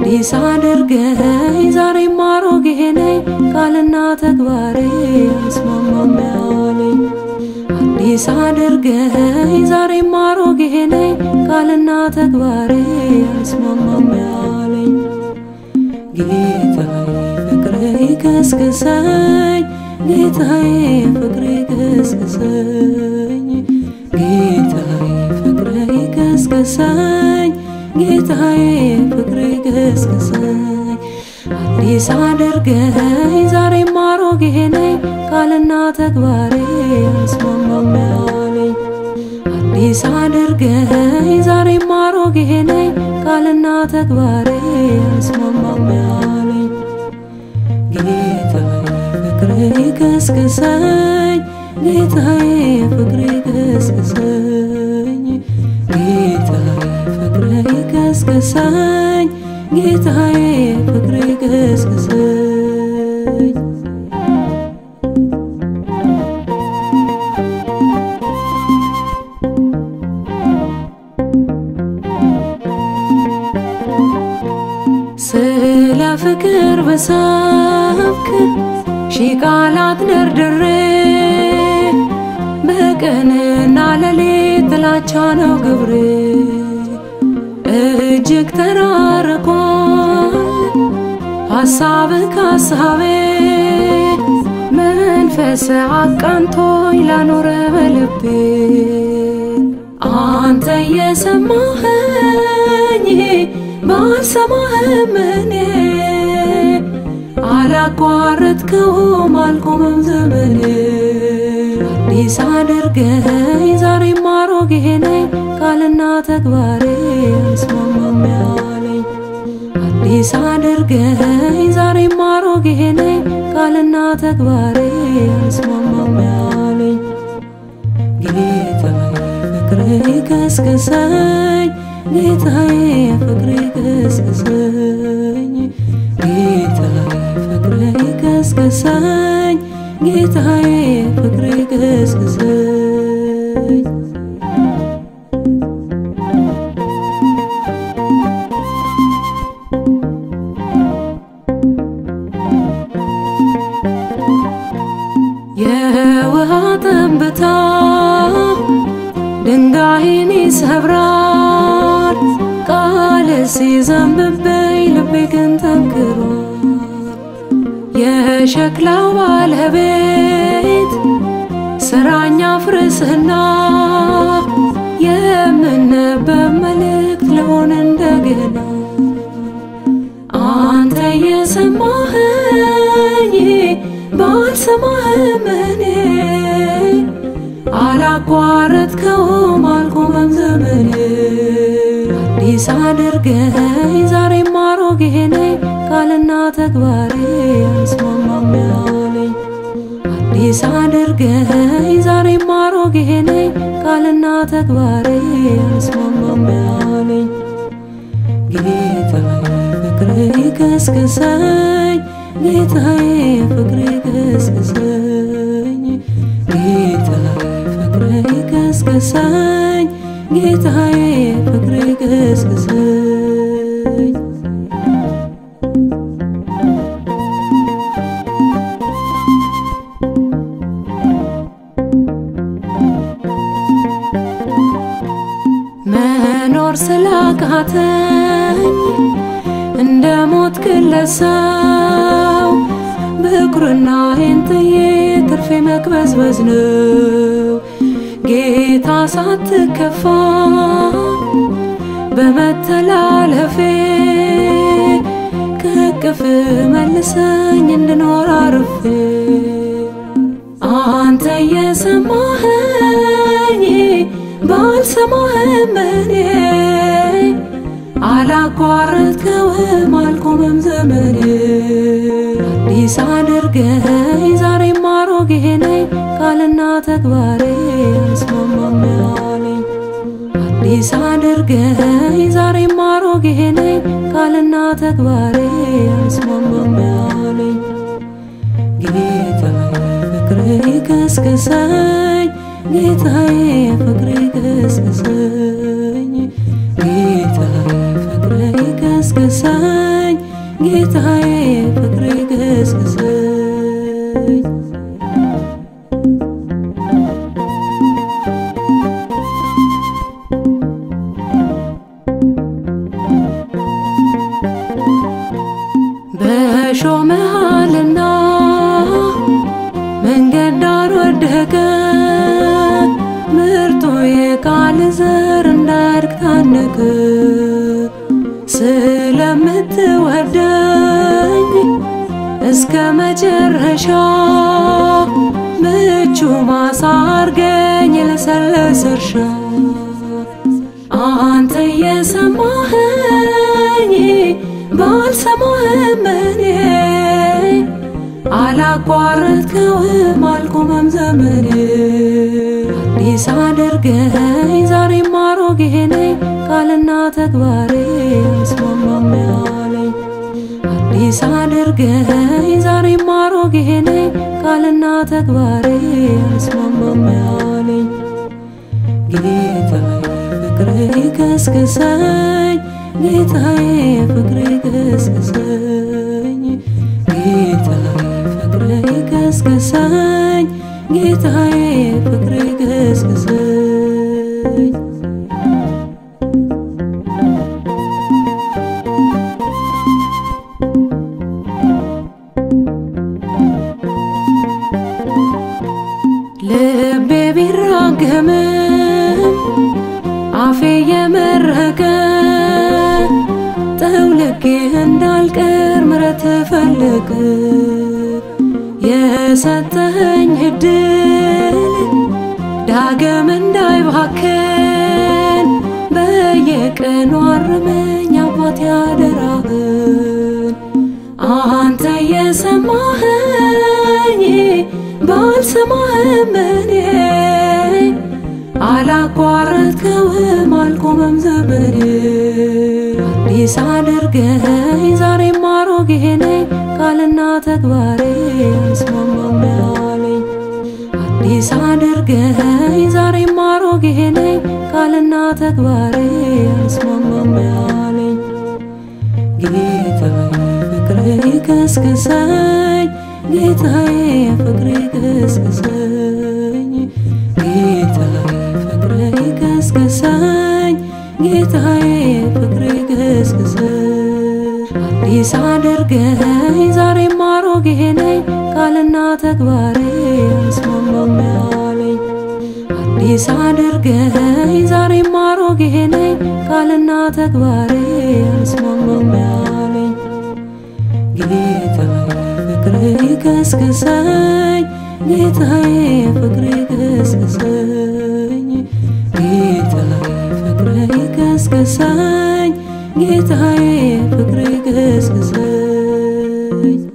አዲስ አድርገኝ ዛሬም አሮጌ ነኝ ቃልና ተግባሬ አልስማማም ያለኝ አዲስ አድርገኝ ዛሬም አሮጌ ነኝ ቃልና ተግባሬ አልስማማም ያለኝ ጌታዬ ፍቅሬ ቀስቅሰኝ ጌታዬ ፍቅሬ ቀስቅሰኝ ጌታዬ ፍቅሬ ቀስቅሰኝ ጌታዬ ፍቅሬ ቀስቅሰኝ አዲስ አድርገኝ ዛሬም አሮጌ ነኝ ቃልና ተግባሬ አልስማማም ያለኝ አዲስ አድርገኝ ዛሬም አሮጌ ነኝ ቃልና ተግባሬ አልስማማም ያለኝ ጌታዬ ፍቅሬ ቀስቅሰኝ ጌታዬ ፍቅሬ ቀስቅሰኝ ጌታዬ ፍቅሬ ቀስቅሰኝ ጌታዬ ፍቅሬ ቀስቅሰኝ ስለ ፍቅር በሰብክ ሺህ ቃላት ደርድሬ በቀንና ሌሊት ጥላቻ ነው ግብሬ እጅግ ተራርቋል ሀሳብ ከሀሳቤ መንፈስ አቃንቶኝ ላኖረ በልቤ አንተ የሰማኸኝ ባልሰማህም እኔ አላቋረጥከውም አልቆመም ዘመኔ አዲስ አድርገኝ ዛሬም አሮጌ ነኝ ቃልና ተግባሬ አልስማማም ያለኝ አዲስ አድርገኝ ዛሬም አሮጌ ነኝ ቃልና ተግባሬ አልስማማም ያለኝ ጌታዬ ፍቅሬ ቀስቅሰኝ ጌታዬ ፍቅሬ ቀስቅሰኝ ጌታዬ ፍቅሬ ቀስቅሰኝ ጌታዬ ፍቅሬ ቀስቅሰኝ የውሃ ጠብታ ድንጋይን ይሰብራል ቃል ሲዘንብብኝ ልቤ ግን ተንክሯል የሸክላው ባለቤት ስራኛ ፍርስና የምነበብ መልእክት ልሆን እንደገና አንተ የሰማኸኝ ባልሰማህም እኔ አላቋረጥከውም አልቆመም ዘመኔ አዲስ አድርገኝ ዛሬም አሮጌ ነኝ ቃልና ተግባሬ አልስማማም ያለኝ አዲስ አድርገኝ ዛሬም አሮጌ ነኝ ቃልና ተግባሬ አልስማማም ያለኝ ጌታዬ ፍቅሬ ቀስቅሰኝ ጌታዬ ፍቅሬ ቀስቅሰኝ ጌታዬ ፍቅሬ ቀስቅሰኝ ጌታዬ ፍቅሬ ቀስቅሰኝ መኖር ስላቃተኝ እንደ ሞት ግለሰው ብኩርናዬን ጥዬ ትርፌ መቅበዝበዝ ነው ጌታ ሳትከፋ በመተላለፌ ከቅፍ መልሰኝ እንድኖር አርፌ አንተ የሰማኸኝ ባልሰማህም እኔ አላቋረጥከውም አልቆመም ዘመኔ አዲስ አድርገኝ ዛሬም አሮጌ ነኝ ቃልና ተግባሬ አልስማማም ያለኝ አዲስ አድርገኝ ዛሬም አሮጌ ነኝ ቃልና ተግባሬ አልስማማም ያለኝ ጌታዬ ፍቅሬ ቀስቅሰኝ ጌታዬ ፍቅሬ ቀስቅሰኝ ጌታዬ ፍቅሬ ቀስቅሰኝ ጌታዬ ፍቅሬ ገስግሰኝ በሾ መሃልና መንገድ ዳር ወደቀ ምርጡ የቃል ዘር እንዳያድግ ታነቀ። ስለምትወደኝ እስከ መጨረሻ ምቹ ማሳ አርገኝ ለሰለሰ እርሻ አንተ የሰማኸኝ ባልሰማህም እኔ አላቋረጥከውም አልቆመም ዘመኔ አዲስ አድርገኝ ዛሬም አሮጌ ነኝ ቃልና ተግባሬ አልስማማም ያለኝ አዲስ አድርገኝ ዛሬም አሮጌ ነኝ ቃልና ተግባሬ አልስማማም ያለኝ ጌታዬ ፍቅሬ ገስግሰኝ ጌታዬ ፍቅሬ ገስግሰኝ ጌታዬ ፍቅሬ ገስግሰኝ ጌታዬ ፍቅሬ ገስግሰኝ ልቤ ቢራገምም አፌ የመረቀ ጠውልጌ እንዳልቀር ምረት ፈለገ የሰጠኸኝ እድል ዳግም እንዳይባክን በየቀኑ አርመኝ አባት ያደራህን አንተ የሰማኸኝ ባልሰማህም እኔ አላቋረጥከውም አልቆመም ዘመኔ አዲስ አድርገኝ ዛሬም አሮጌ ነኝ ቃልና ተግባሬ አልስማማም ያለኝ አዲስ አድርገኝ ዛሬም አሮጌ ነኝ ቃልና ተግባሬ አልስማማም ያለኝ ጌታዬ ፍቅሬ ገስግሰኝ ጌታዬ ፍቅሬ ገስግሰኝ ጌታዬ ፍቅሬ ገስግሰኝ ጌታዬ ፍቅሬ ገስግሰኝ አዲስ አድርገኝ ዛሬም አሮጌ ነኝ ቃልና ተግባሬ አልስማማም ያለኝ አዲስ አድርገኝ ዛሬም አሮጌ ነኝ ቃልና ተግባሬ አልስማማም ያለኝ ጌታዬ ፍቅሬ ገስግሰኝ ጌታዬ ፍቅሬ ገስግሰኝ ጌታዬ ፍቅሬ ገስግሰኝ ጌታዬ ፍቅሬ ገስግሰኝ